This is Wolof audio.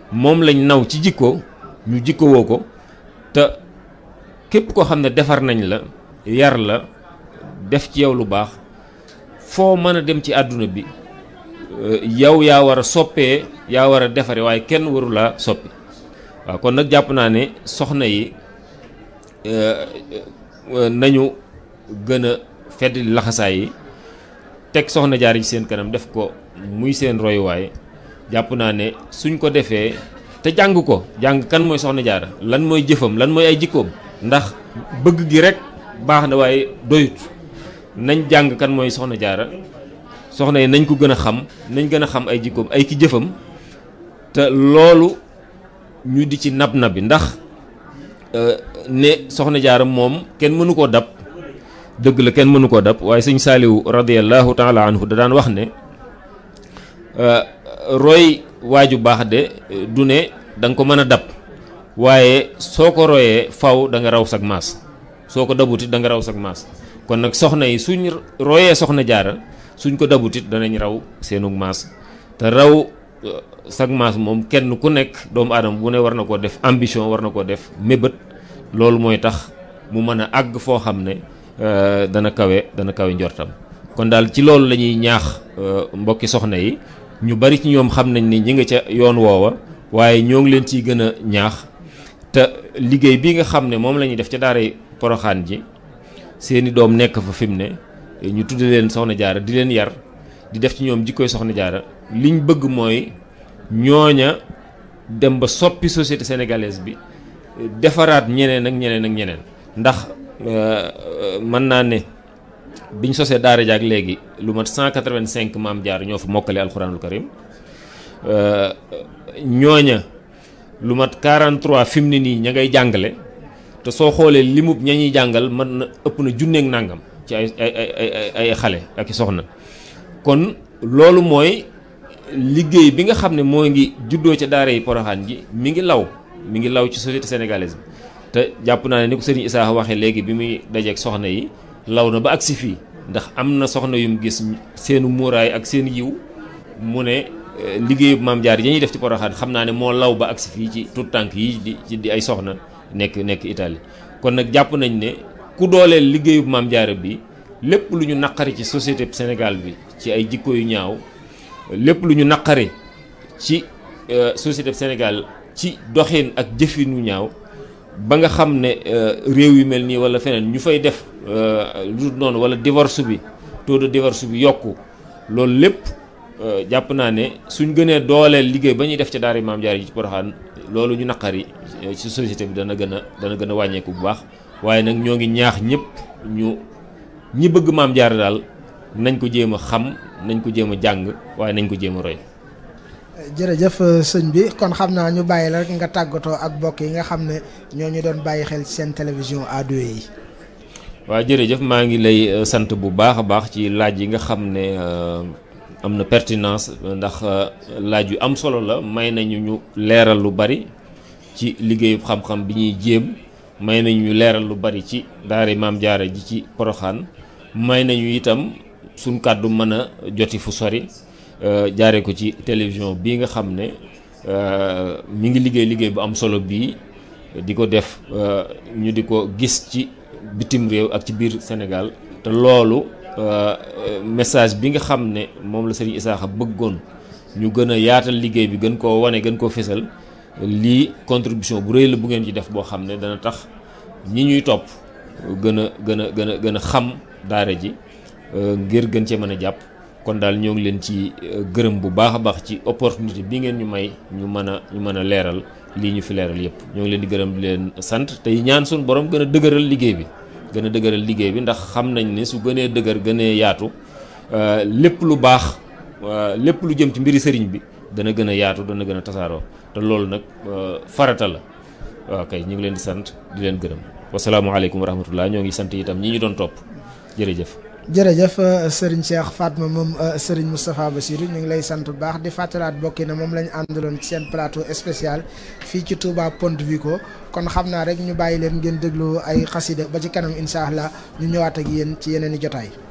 moom lañ naw ci jikko ñu jikkowoo ko te képp koo xam ne defar nañ la yar la def ci yow lu baax foo mën a dem ci àdduna bi yow yaa war a soppee yaa war a defare waaye kenn waru laa soppi waaw kon nag jàpp naa ne soxna yi nañu gën a fedd laxasaay yi teg soxna jaar ci seen kanam def ko muy seen royuwaay jàpp naa ne suñ ko defee te jàng ko jàng kan mooy soxna jaara lan mooy jëfam lan mooy ay jikkoom ndax bëgg gi rek baax na waaye doyut nañ jàng kan mooy soxna jaara soxna yi nañ ko gën a xam nañ gën a xam ay jikkoom ay ki jëfam te loolu ñu di ci nab nabi ndax ne soxna jaara moom kenn mënu koo dab dëgg la kenn mënu koo dab waaye sëñ saaliwu radiallahu taala anhu da daan wax ne roy waaju baax de du ne da nga ko mën a dab waaye soo ko royee faw da nga raw sag maas soo ko dabutit da nga raw sag maas kon nag soxna yi suñ royee soxna jaara suñ ko dabutit danañ raw seenug maas te raw sag maas moom kenn ku nekk doomu aadama bu ne war na koo def ambition war na koo def mébét loolu mooy tax mu mën a àgg foo xam ne dana kawe dana kawe njortam kon daal ci loolu la ñuy ñaax mbokki soxna yi ñu bari ci ñoom xam nañ ni ñi nga ca yoon woowa waaye ñoo ngi leen ciy gën a ñaax te liggéey bi nga xam ne moom la ñuy def ca daaray poroxaan ji seeni doom nekk fa fi mu ne ñu tudde leen soxna jaara di leen yar di def ci ñoom jikkoy soxna jaara liñ bëgg mooy ñooña dem ba soppi société sénégalaise bi defaraat ñeneen ak ñeneen ak ñeneen ndax mën naa ne biñ sosee daara jaak léegi lu mat 185 maam jaar ñoo fa mokkale alxuraanul karim ñooña lu mat 43 fi mu ne nii ña ngay jàngale te soo xoolee limub ña ñuy jàngal mën na ëpp na junneeg nàngam ci ay ay ay ay xale ak i soxna kon loolu mooy liggéey bi nga xam ne moo ngi juddoo ca daara yi poroxaan ji mi ngi law mi ngi law ci société sénégalaise bi te jàpp naa ne ni ko sëriñ Issa waxee léegi bi muy dajeeg soxna yi law na ba agsi fii ndax am na soxna yum gis seenu muuraay ak seen yiw mu ne liggéeyu maam jaar yi ñuy def ci poroxaan xam naa ne moo law ba agsi fii ci tout tànk yi di ci di ay soxna nekk nekk Italie kon nag jàpp nañ ne ku dooleel liggéeyu maam jaara bi lépp lu ñu naqari ci société Sénégal bi ci ay jikko yu ñaaw lépp lu ñu naqari ci société Sénégal ci doxin ak jëfin yu ñaaw ba nga xam ne réew yu mel nii wala feneen ñu fay def lu noonu wala divorce bi taux de divorce bi yokku loolu lépp jàpp naa ne suñ gënee dooleel liggéey ba ñuy def ca daara maam jaar yi ci Poroxaan loolu ñu naqari ci société bi dana gën a dana gën a wàññeeku bu baax waaye nag ñoo ngi ñaax ñëpp ñu ñi bëgg maam jaar daal nañ ko jéem a xam nañ ko jéem a jàng waaye nañ ko jéem a roy. jërëjëf sëñ bi kon xam naa ñu bàyyi la rek nga tàggatoo ak mbokk yi nga xam ne ñoo ñu doon bàyyi xel seen télévision ado yi. waaw jërëjëf maa ngi lay sant bu baax a baax ci laaj yi nga xam ne am na pertinence ndax laaj yu am solo la may nañu ñu leeral lu bari ci liggéeyu xam-xam bi ñuy jéem may nañu ñu leeral lu bari ci daara maam jaara ji ci poroxaan may nañu itam suñ kàddu mën a joti fu sori jaaree ko ci télévision bii nga xam ne mi ngi liggéey liggéey bu am solo bii di ko def ñu di ko gis ci bitim réew ak ci biir Sénégal te loolu message bi nga xam ne moom la Serigne Issakha bëggoon ñu gën a yaatal liggéey bi gën koo wane gën koo fésal lii contribution bu rëy la bu ngeen ci def boo xam ne dana tax ñi ñuy topp gën a gën a gën a gën a xam daara ji ngir gën cee mën a jàpp kon daal ñoo ngi leen ci gërëm bu baax a baax ci opportunité bi ngeen ñu may ñu mën a ñu mën a leeral lii ñu fi leeral yépp ñoo ngi leen di gërëm di leen sant tey ñaan suñu borom gën a dëgëral liggéey bi gën a dëgëral liggéey bi ndax xam nañ ne su gënee dëgër gënee yaatu lépp lu baax lépp lu jëm ci mbiri sëriñ bi dana gën a yaatu dana gën a tasaaroo te loolu nag farata la waaw kay ñu ngi leen di sant di leen gërëm wasalaamualeykum wa rahmatullah ñoo ngi sant itam ñi ñu doon topp jërëjëf jërëjëf Serigne Cheikh Fatma moom Serigne Moustapha Bassirou ñu ngi lay sant bu baax di fàttalaat bokki na moom la ñu àndaloon ci seen plateau spécial fii ci Touba Ponte Vico kon xam naa rek ñu bàyyi leen ngeen déglu ay xasida ba ci kanam incha allah ñu ñëwaat ak yéen ci yeneen i jotaay.